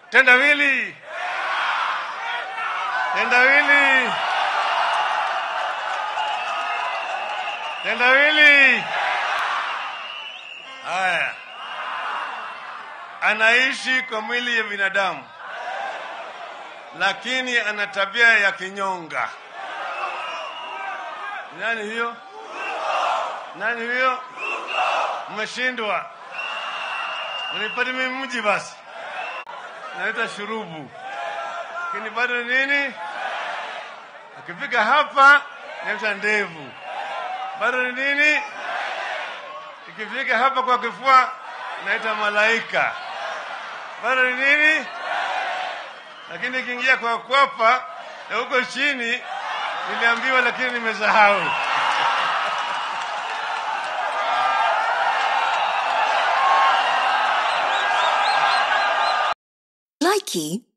Tendawili, tendawili, tendawili. Haya, anaishi kwa mwili ya binadamu, lakini ana tabia ya kinyonga. Nani hiyo? Nani huyo? Mmeshindwa, mnipate mimi mji basi. Naita shurubu, lakini bado nini? Akifika hapa naita ndevu, bado ni nini? Ikifika hapa kwa kifua naita malaika, bado ni nini? Lakini ikiingia kwa kwapa na huko chini niliambiwa, lakini nimesahau. Likey